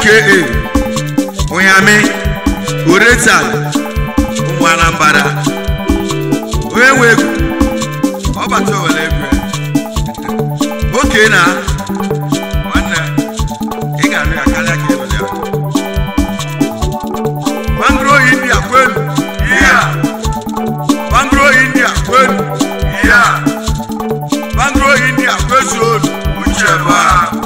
aka ụnyami oretal ụmụ anambra onye nwe egwu ọbata owere egwu ya oke na nwanne ị ga-arụ ya karịa ka ewere ya bangro india kwenu iya bangro india kwenu iya bangro india kwezuonu uche ba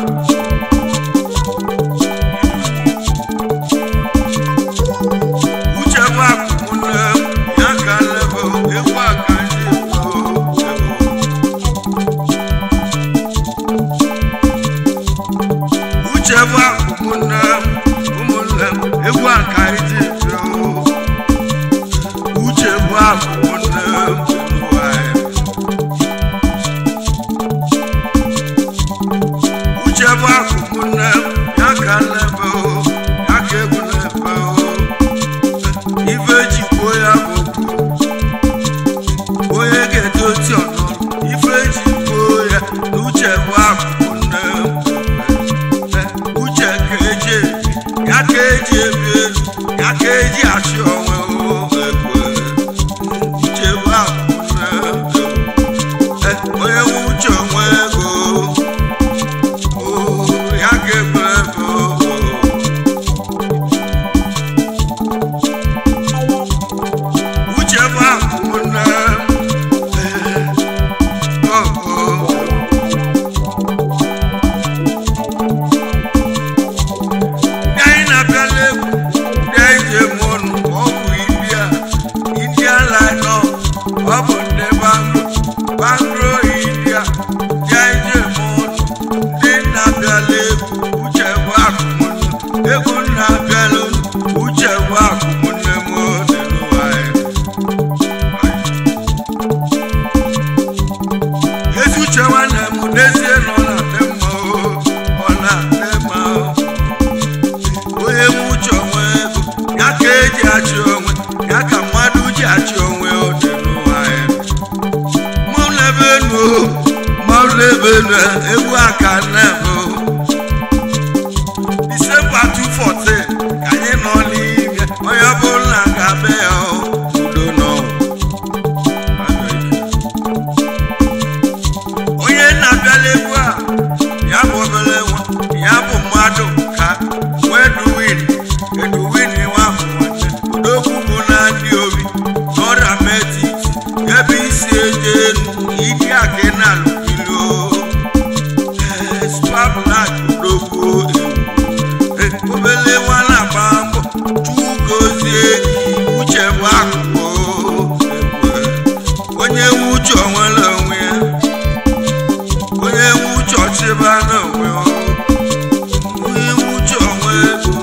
uche ba kwụkwụnne ya ka lebe egwu aka ndị uche ba ụmụnne ụmụnne egwu aka ndị uche bụ ụmụnne ụmụnne uche bụ akụkụ nne ya ka nlebe o ya ka egwu nlebe o ife jikwo ya bụ okwu onye ga-edozi ọnụ ife jikwo ya na uche bụ akụkụ nne uche ka eji ebi ya ka eji ebi elu ya ka eji achị onwe o egwu uche bụ akụkụ nne onye nwe uche onwe ego ya ga-egbe ebe uche bụ akwụnne ndị anyị na-abịala egwu ndị anyị ji eme ọnụ ọgwụ india india linọ ọ bụ ndị banglo banglo india ndị anyị ji eme ọnụ ndị na-abịala egwu uche bụ akụmụnne egwu na-abịala unu uche bụ akụmụnne m dị n'ụwa ya ezi uche nwanne m n'ezie nọ na dị mma o ọ na-adị mma o onye nwe uche onwe ego ya ka eji achị onwe ya ka mmadụ ji achị onwe ọ dị n'ụwa ya mmanwụ n'ebe enu o mmanwụ n'ebe enu egwu aka na-eme o disemba 214 ka anyị nọ n'ime onye ọbụla ga-abịa ya o udo n'ọnwụ onye na-abịala egwu a ya bụ obere nwa ya bụ mmadụ ka weduwin eduwin nwa bụ nwanne odogwu bụ na ndị obi n'ọrịa metit ebe isi eje enu ike aka na alụkilo spablak odogwu ewu obele nwa na-agba mbọ chukwu gozie gị uche bụ akụkụ onye nwe uche onwere onwe ya onye nwe uche ọchịba n'onwe ya onye nwe uche onwe ego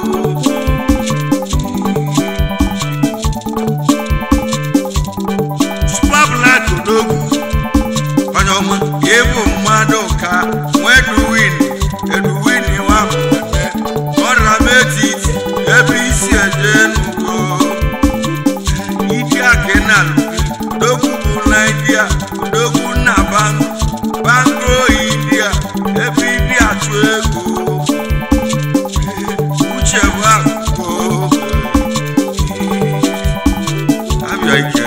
superblack odogwu onye ọma ịbụ mmadụ ka weduwin eduwin nwa nwanne ọrịa metiti ebe isi eje n'ugo ike aka na odogwu bụ naijiria odogwu na bango bango india ebe ibi achụ ego uche bụ akụkụ abịa ike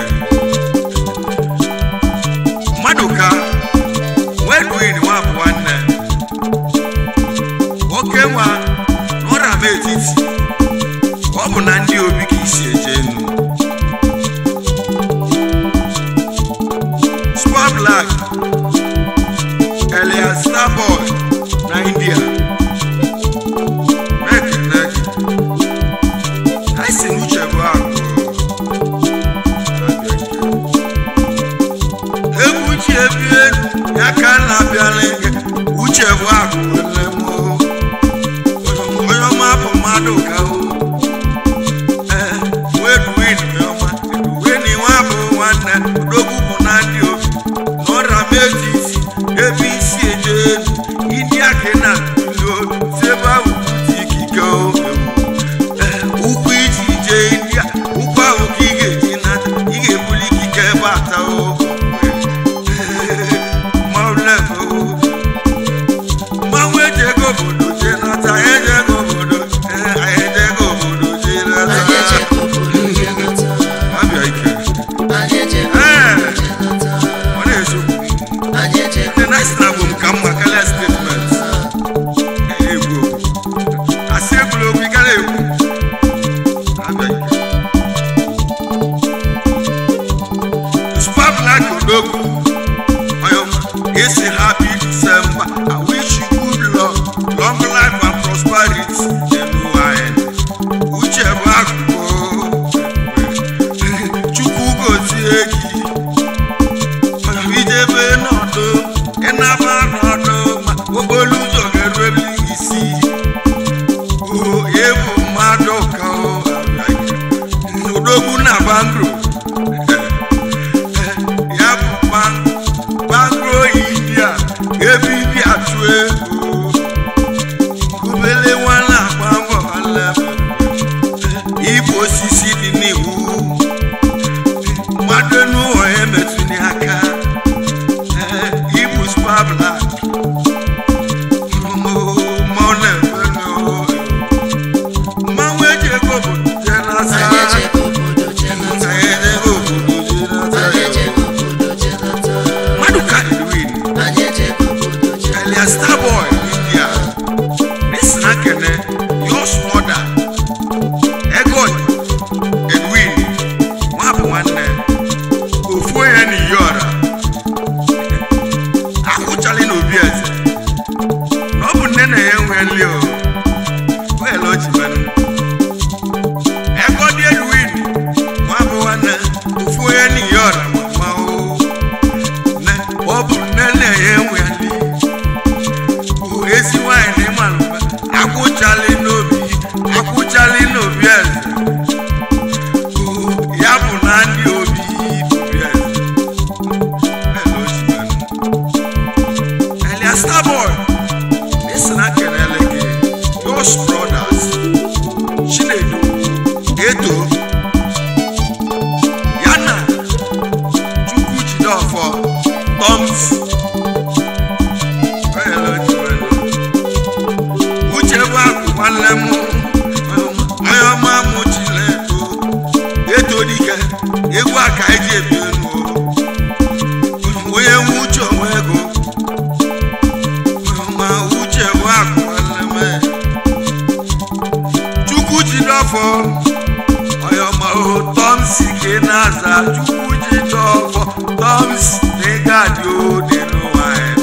mmadụ ka wedwin nwa bụ nwanne nwoke nwa n'ọrịa m etiti ọ bụ na ndị obi ka isi eje enu Super Black Elias Starboy na India Mekene gị anyị si n'uche bụ akụ egwu chi ebi elu ya ka a na-abịala gị uche bụ akụ nne m o. onye ọma bụ mmadụ ka o ee weduwin ọma eduwin nwa bụ nwanne odogwu bụ na ndị obi n'ọrịa metiti ebe isi eje elu ndị aka na ilo si ebe ahụ bute ikike o Ee, ụkwụ iji jee india ụkwụ ahụ ka ị ga-eji nata ị ga-ebuli ikike ebe ata o mmanwụ eji ego obodo jee nata eji ego obodo ee okporo ụzọ ga-eru ebe isi o ebu mmadụ ka ọ odogwu na bangro ya bụ ban- bangro india ebe ibi atụ ego obele nwa na-agba mbọ alebe ibu osisi dị n'iwu mmadụ n'ụlọ ya metụnye aka Ee, ibu spa blak mmanwụ eji ego bụ jee n'asa Anyị ejego obodo jee nata. Anyị ejego obodo jee n'asa Anyị ejego obodo jee nata. mmadụ ka edwin Anyị ejego obodo jee nata. elia starboy india nisina kene yos moda egod edwin nwa bụ nwanne ofu onye n'iyi ọra ahụchali n'obi eze na ọ bụ nne na ya nwe nli o wel o ji menụ egod edwin nwa bụ nwanne ofu onye n'iyi ọra mama o ne ọ bụ nne na ya nwe nli bụ ezi nwanyị na ịmalụba akwụchali n'obi akwụchali n'obi eze bụ ya bụ na ndị obi obi eze Ele o ji menụ. Elia Starboy esi na kelele gị Yos Brothers Chinedu Eto yana Chukwu Jideofor Toms Ele o ji menụ. uche bụ akụ nwanne m onye ọma mụ chileto eto dike egwu aka eji ebi elu onye nwe uche onwe ego ma uche bụ akụ nwanne m chukwu jide ọfọ onye ọma o tọmsi ka ị na-aza chukwu jide ọfọ tọmsi na ịga dị ode n'ụwa anyị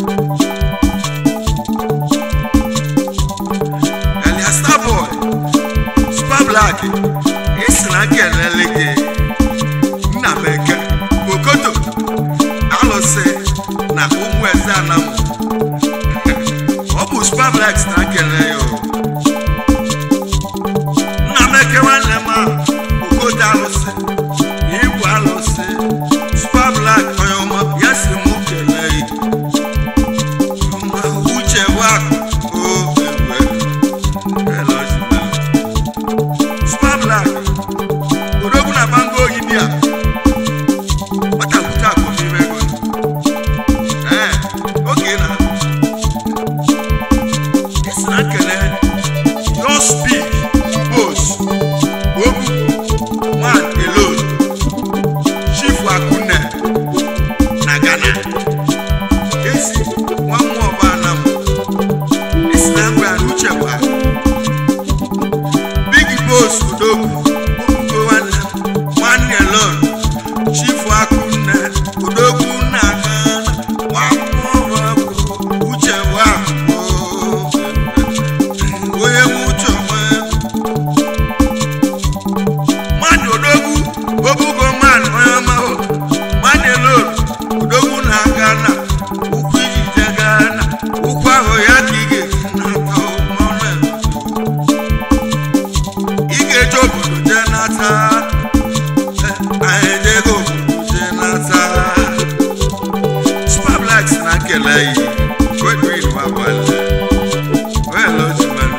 Elia Starboy, Super Black, esi na kelele gị nna m eke okoto alụsị na ụmụ eze anamụ ọ bụ Super Black si na kele ya o. nna m eke nwanne m a okoto alụsị igwe alụsị Super Black onye ọma ya si mụ kelee ya Ma uche bụ akụ o egwe Hello, Jimmy. Super Black, odogwu na bango oyidi a gbatakwute akụ n'ime ego ee oge na esi na nkele your speak bos ogu man alone chief akunne na ghana esi nwa mmụọ ọba anam esi na ngwa na uche bụ akụ big boss odogwu okwugo nwanne nwanne lon chifu akụnne odogwu nna gana nwammụọbụ uche bụ akụ onye nwe uche onwe mmadụ odogwu obugo mmadụ onye ọma mmadụ lon odogwu na gana ụkwụ ijije gana ụkwụ ahụ ya ka ị ga-esi n'aka mmanụ ị ga-eje obodo jee nata Eh, anyị ejego obodo jee nata Super Black si na nkele yi Godwin Wabale Well, Ojiman.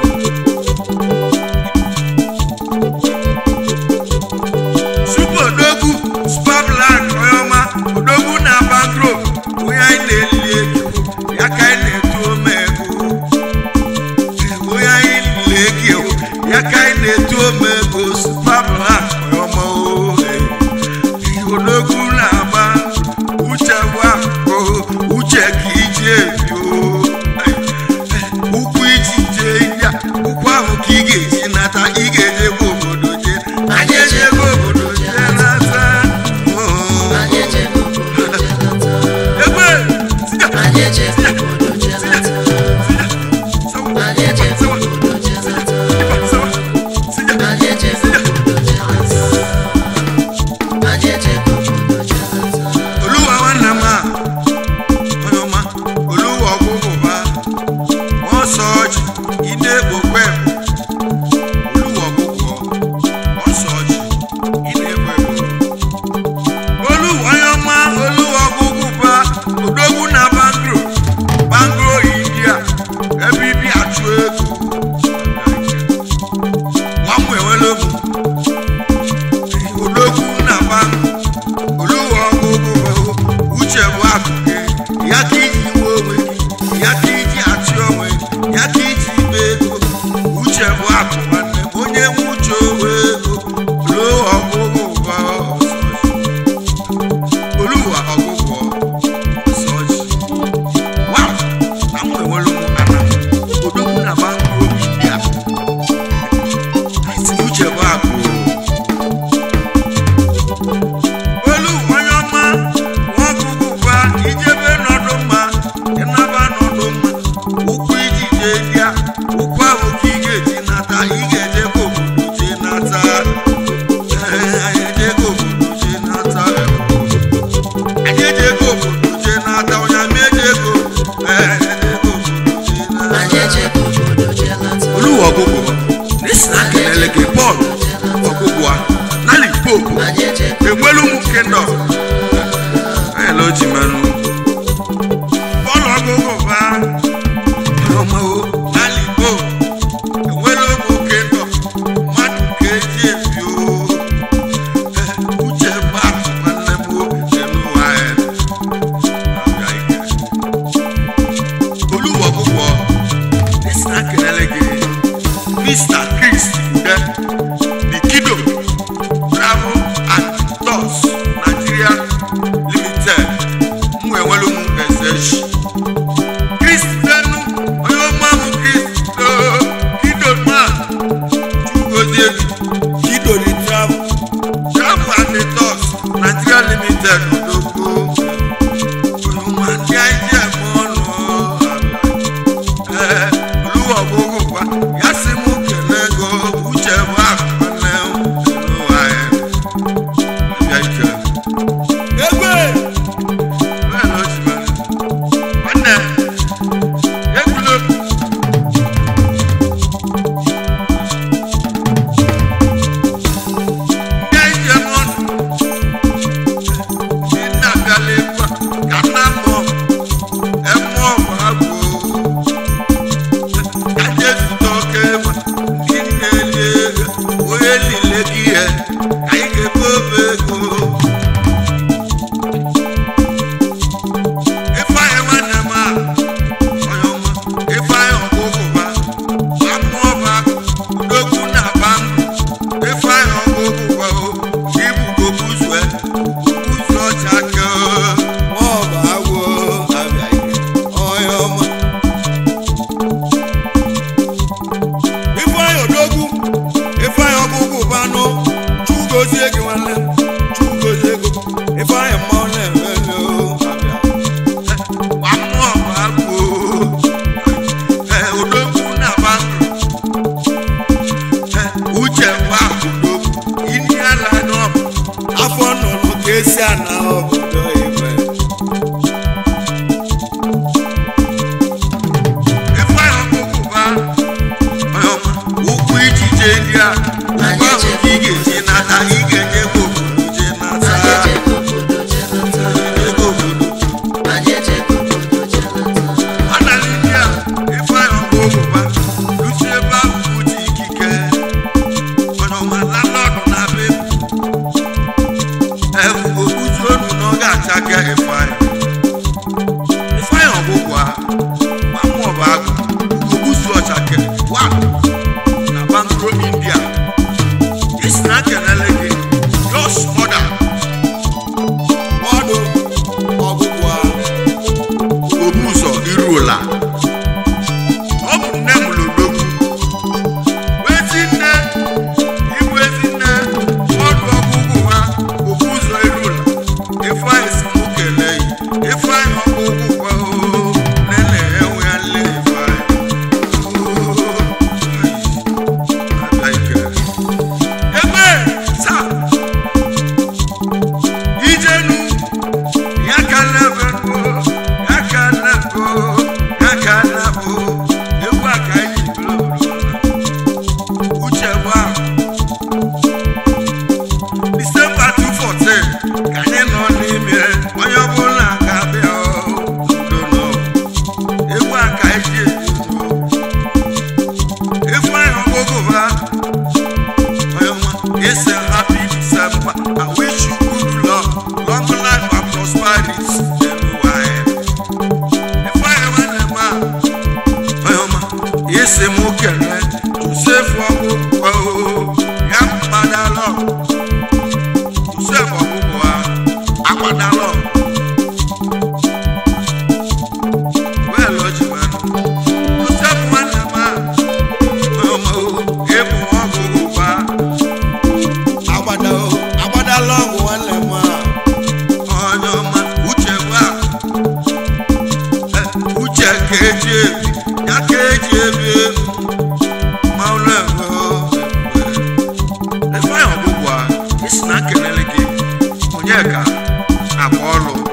Super Odogwu Super Black onye ọma Odogwu na Bangro onye anyị na-eli ego ya ka anyị na-etu ome ego onye anyị na-egi ewu ya ka anyị na-etu ome ego spabla ọma ohe odogwu na-agba uche gwa o uche ka iji ebi o ọgụgụ n'isi na kelele gị pọl ọgụgụ a na limpopo enwelu ụmụ kingdom ayala oji mmanụ pọl ọgụgụ ba ọmao na limpopo enwelu ụmụ kingdom mmadụ ka eji ebi o Eh, uche ba nwanne m elu ụwa ya abịa ike olúwo púpọ̀ nísìnyá kẹlẹ́lẹ́gẹ̀ mr chris ude the kido travel and tours nigeria limited mú ẹ̀wọ́n ló mú ẹsẹ̀ ṣì chris dẹnu ọyọ́ máa mú chris tó kido máa chukwuozie kido the travel travel and tours nigeria limited odogbo olùmọ̀ àti àìjẹ́ ẹ̀mọ́ ọ̀nà ọ̀la olúwa gbogbo wa yasi mú kẹlẹ go uche wa kọlẹ ẹnu ayẹ ẹbí ayíkẹ. egbe bẹ́ẹ̀ ló ti bẹ̀rẹ̀ ọ̀nà egulo. Ndị ayíkẹ mọ́nù ní nàgàlẹ̀ wa kàná mọ́ ẹ mọ́ ọ̀bà gbòó kajesu tọke ma ndị na-eli ego onye lile gị ya ka anyị ga-ebe obe ego ifeanyị nwanne m a onye ọma ifeanyị ọgụgụ ba amụọ ba udokwu na bandụ ifeanyị ọgụgụ ba o ibu gobuzue gobuzu ọcha ke maọbụ agwọ abịa ike onye ọma ifeanyị odogwu ifeanyị ọgụgụ banụ chugozie gị nwanne chugozie ego ifeanyị mmanwụ na-emele odogwu na bandụ uche gwa odogwu ini ala n'ọbụ afọ nnụnụ ka esi ana obodo ibe ifeanyị ọgụgụ ba ụkwụ ijije ndị a ụkwụ ahụ ka ị ga-eji nata ị ga-enye ego obodo je nata ego obodo anaghị ndị a ifeanyị ọgụgụ ba lusi ebe ahụ uche ikike onye ọma landlọdụ na be ebubo uju onu na ọ ga-acha gị ifeanyị ifeanyị ọgụgụ a mamụ ọba agụ ugobuzu ọchake wa na bangro india isi na kelele gị jos mọda ọdụ ọgụgụ a obu ụzọ iru ụla ọ bụ nne m lodogwu ezi nne ibu ezi nne ọdụ ọgụgụ ha obu ụzọ iru ụla ifeanyị si mụ kelee yi ifeanyị ọgụgụ kwa oo nene enwe ya nle ifeanyị ebe sa ijenu ya ka nebe nụ ya ka nebo ya ka nebo egwu a ka anyị bụrụ uche gba disemba 214 ka anyị nọ n'ime onye ọbụla ga-abịa udo nọ egwu a ka anyị ji ebi ndụ ifeanyị ọgụgụ ba It's a happy December. I wish you good luck, long life and prosperity. Everywhere. If I ever never, yes, I'm okay. Joseph Wago, Yam Madalo, Joseph Wago, Aquadalo. Well, Lord, you man. Joseph Wanama, Ebu Wago, agbada o agbada lọngụ nwanne m a onye ọma uche gwa uche ka eji ebi ya ka eji ebi elu ma ụlọ ego ifeanyị ọgwụgwụ a isi na kelele gị onye ka akwa ọlụ